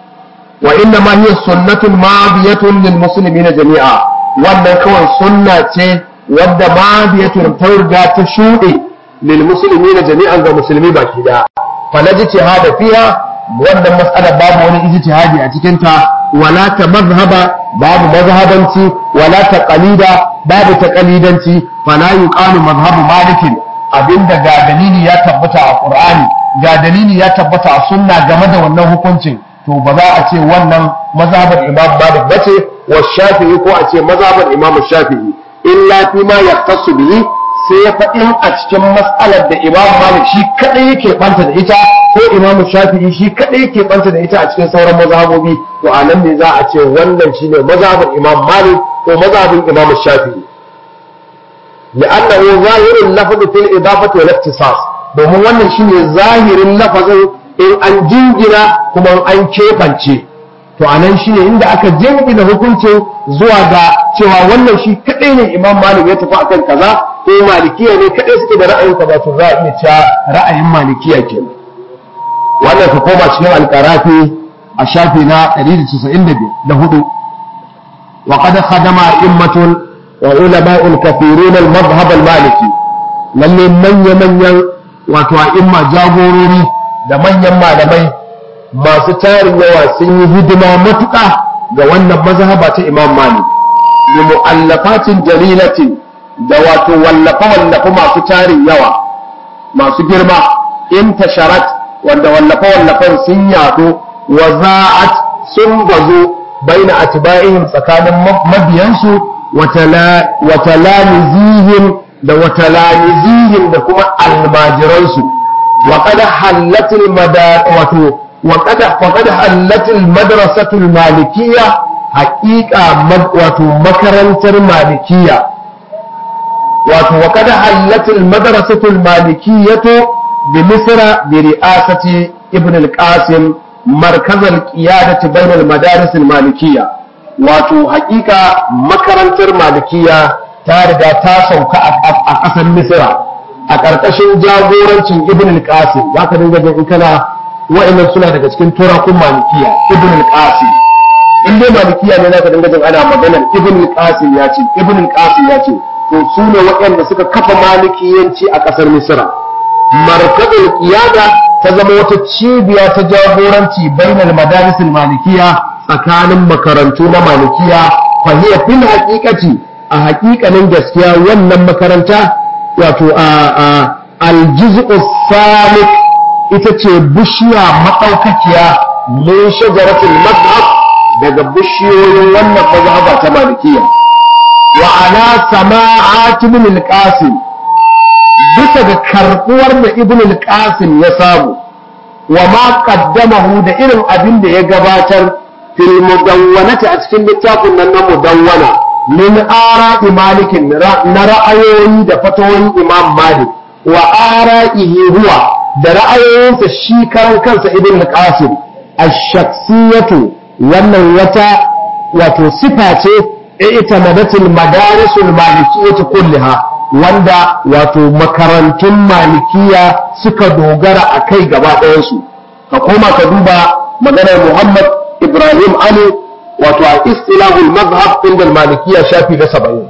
wa inna ma hiya sunnatun madiyatun lil muslimina jami'a wannan kawai sunna ce wadda madiyatun ta riga ta shuɗe للمسلمين جميعا ga musulmi baki da falajtihada fiha wannan mas'ala babu wani ijtihadi a cikin ta wala ta mazhaba babu mazhabanci wala ta qalida babu ta qalidanci fala yuqalu mazhabu malikin abinda ga dalili ya tabbata a qur'ani ga dalili ya tabbata a sunna game da wannan hukuncin to ba za a ce wannan mazhabar imam malik bace wa shafi'i ko a ce mazhabar imam shafi'i illa fi ma yaqtasu bihi sai ya faɗin a cikin matsalar da imam malik shi kaɗai yake ɓanta da ita ko imam shafi'i shi kaɗai yake ɓanta da ita a cikin sauran mazhabobi to a nan ne za a ce wannan shine mazhabin imam malik ko mazhabin imam shafi'i li'annahu zahirul lafz fil idafati wal ikhtisas domin wannan shine zahirin lafazin in an jingina kuma an kefance to anan shine inda aka jingina hukuncin zuwa ga cewa wannan shi kadai ne imam malik ya tafi akan kaza ko malikiya ne kadai suke da ra'ayin kaza to za a iya cewa ra'ayin malikiya ke wannan ka koma cikin alqarafi a shafi na 194 wa qad khadama immatun wa ulama'ul kathirun al-madhhab al-maliki lalle manya manyan wato a'imma jagorori da manyan malamai masu tarin yawa sun yi hidima matuƙa ga wannan mazhaba ta Imam Malik bi mu'allafatin jalilatin da wato wallafa wallafa masu tarin yawa masu girma intasharat wanda wallafa wallafan sun yaɗo wa za'at sun bazo baina atba'ihim tsakanin mabiyansu wa talamizihim da wa talamizihim da kuma almajiransu wa qad hallatil madar wato wa qad wa qad hallatil madrasatul malikiyya haqiqa wato makarantar malikiyya wato wa qad hallatil madrasatul malikiyyatu bi misra bi ri'asati ibn al-qasim مركز القيادة بين المدارس المالكية wato hakika makarantar malikiya ta riga ta sauka a ƙasar misira a ƙarƙashin jagorancin ibn al-qasim za ka dinga jin kana wa'annan suna daga cikin turakun malikiya ibn al-qasim in dai malikiya ne za ka dinga jin ana maganar ibn al-qasim ya ce ibn al-qasim ya ce to su ne waɗanda suka kafa malikiyanci a ƙasar misira markazul qiyada ta zama wata cibiya ta jagoranci bainal madarisul malikiya tsakanin makarantu na malikiya fa hiya fil haqiqati a haƙiƙanin gaskiya wannan makaranta wato a aljuz'u salik ita ce bishiya madaukakiya min shajaratul madhhab daga bishiyoyin wannan mazhaba ta malikiya wa ala sama'at min al-qasim bisa ga karbuwar da ibn al-qasim ya samu wa ma qaddamahu da irin abin da ya gabatar fil mudawwanati a cikin littafin nan na mudawwana min ara'i malikin na ra'ayoyi da fatawoyin imam malik wa ara'ihi huwa da ra'ayoyinsa shi karan kansa ibn al-qasim ash-shakhsiyatu wannan wata wato sifa ce ita madatul madarisul malikiyyah kullaha wanda wato makarantun malikiya suka dogara a kai gaba ɗayansu ka koma ka duba maganar muhammad ibrahim ali wato a istilahul mazhab inda malikiya shafi na saba'in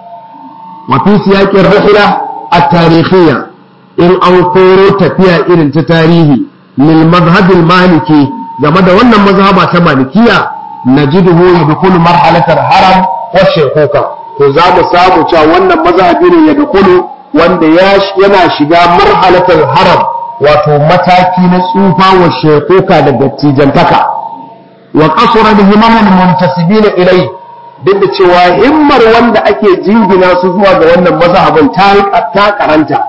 wafi siyakin rahila a tarihiyya in an koro tafiya irin ta tarihi lil mazhabil maliki game da wannan mazhaba ta malikiya najiduhu yadkhulu marhalatar haram wa shekuka to za mu samu cewa wannan mazhabi ne ya dukulu wanda yana shiga marhalatar haram wato mataki na tsufa wa shekuka da dattijantaka wa kasura da himaman muntasibina ilai duk da cewa himmar wanda ake jingina su zuwa ga wannan mazhabin ta karanta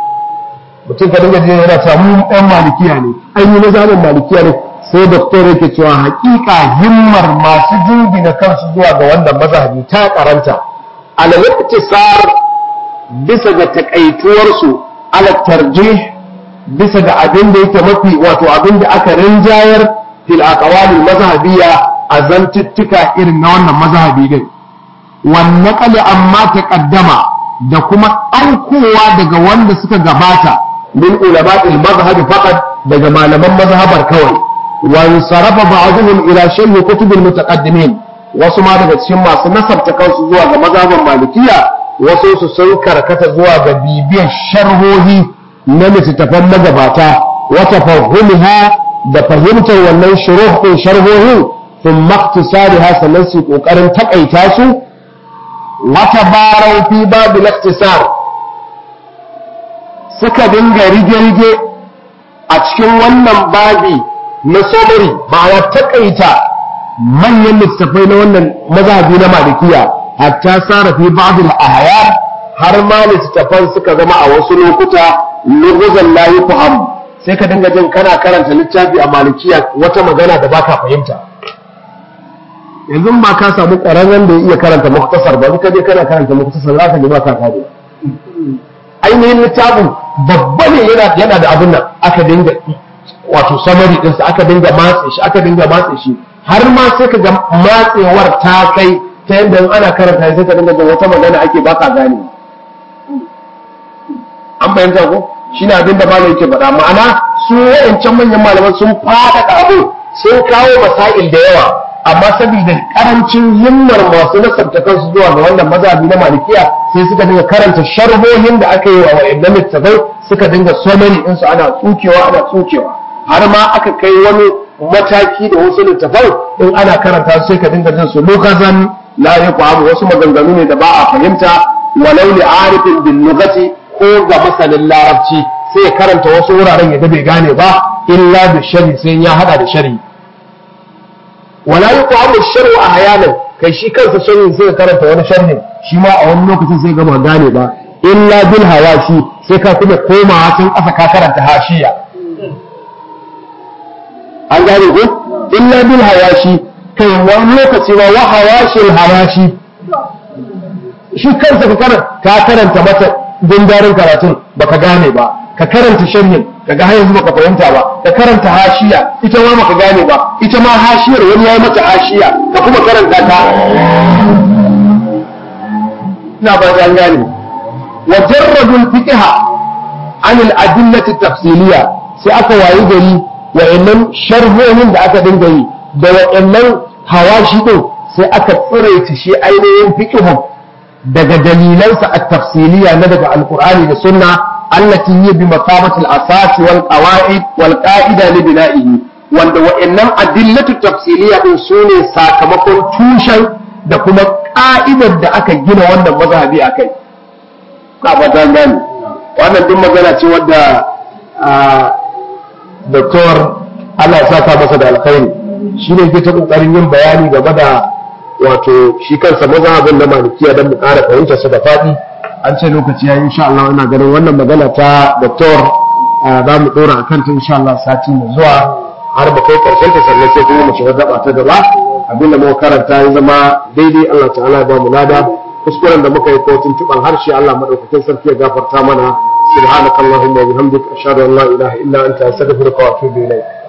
mutum ka dinga jin yana cewa mu ɗan malikiya ne an yi mazhabin malikiya ne sai doktor yake cewa hakika himmar masu jingina kansu zuwa ga wannan mazhabi ta karanta alal iktisar bisa ga takaituwarsu ala tarjih bisa ga abin da yake mafi wato abin da aka rinjayar fil aqwalil mazhabiyya a zantuttuka irin na wannan mazhabi din wan naqali amma taqaddama da kuma ɗaukowa daga wanda suka gabata min ulama'il mazhab faqat daga malaman mazhabar kawai wan sarafa ba'dhum ila sharh kutubil mutaqaddimin wasu ma daga cikin masu nasarta kansu zuwa ga mazhaban malikiya wasu su sun karkata zuwa ga bibiyar sharhohi na littattafan magabata wata fahimuha da fahimtar wannan shuruh din sharhohin sun maktisari ha sannan su kokarin takaita su wata barau fi babu laktisar suka dinga rige-rige a cikin wannan babi na somari ma'ana takaita manyan littattafai na wannan mazhabi na malikiya hatta sara fi ba'dil ahya har ma littattafan suka zama a wasu lokuta luguzan la yufham sai ka dinga jin kana karanta littafi a malikiya wata magana da baka fahimta yanzu ba ka samu ƙwararren da ya iya karanta muktasar ba ka je kana karanta muktasar za ka ji ba ka kare ainihin littafin babba ne yana yana da abin nan aka dinga wato samari ɗinsa aka dinga matse shi aka dinga matse shi har ma sai ka ga matsewar ta kai ta yadda in ana karanta sai ka dinga jin wata magana ake baka gane an fahimta ko shi ne abin da malam yake faɗa ma'ana su wa'ancan manyan malaman sun faɗaɗa abu sun kawo masail da yawa amma saboda karancin himmar masu nasarta kansu zuwa ga wannan mazhabi na malikiya sai suka dinga karanta sharhohin da aka yi wa wa'annan littafai suka dinga summary ɗinsu ana tsukewa ana tsukewa har ma aka kai wani mataki da wasu littafai in ana karanta sai ka dinga jin su lokacin la yaqamu wasu maganganu ne da ba a fahimta walau li arifin bil lughati ko ga masanin larabci sai ya karanta wasu wuraren ya bai gane ba illa da shari sai ya hada da shari wala yuqamu shar'u ahyanan kai shi kansa sharhin sai ka karanta wani sharhin shi ma a wani lokacin sai gama gane ba illa bil hawashi sai ka kuma komawa can ƙasa ka karanta hashiya an gane ko illa bil hawashi kai wani lokaci ma wa hawashil hawashi shi kansa ka karanta ka karanta mata gundarin karatun baka gane ba ka karanta sharhin kaga har yanzu baka fahimta ba ka karanta hashiya ita ma baka gane ba ita ma hashiyar wani yayi mata hashiya ka kuma karanta ta ina ba an gane wa jarradul fiqha an al adillati tafsiliya sai aka wayi gari wa'annan sharhohin da aka dinga yi da wa'annan hawashi din sai aka tsiraita shi ainihin fiqhun daga dalilansa at-tafsiliya na daga alqur'ani da sunna allati hiya bi maqamati al-asas wal qawaid wal qa'ida li bina'ihi wanda wa'annan adillatu tafsiliya din sune sakamakon tushen da kuma ka'idar da aka gina wannan mazhabi akai na fatan gani wannan duk magana ce wadda doktor Allah ya saka masa da alkhairi shine ke ta kokarin yin bayani game da wato shi kansa mazhabin na malikiya don mu ƙara fahimtar su da faɗi an ce lokaci ya yi insha Allah ina ganin wannan magana ta doktor za mu ɗora a kanta insha Allah sati mai zuwa har mu kai ƙarshen ta sannan sai kuma mu shiga gaba ta gaba abinda muka karanta ya zama daidai Allah ta'ala ya ba mu lada kuskuren da muka yi ko tuntuɓan harshe Allah madaukakin sarki ya gafarta mana subhanakallahumma wa bihamdika ashhadu an la ilaha illa anta astaghfiruka wa atubu ilayk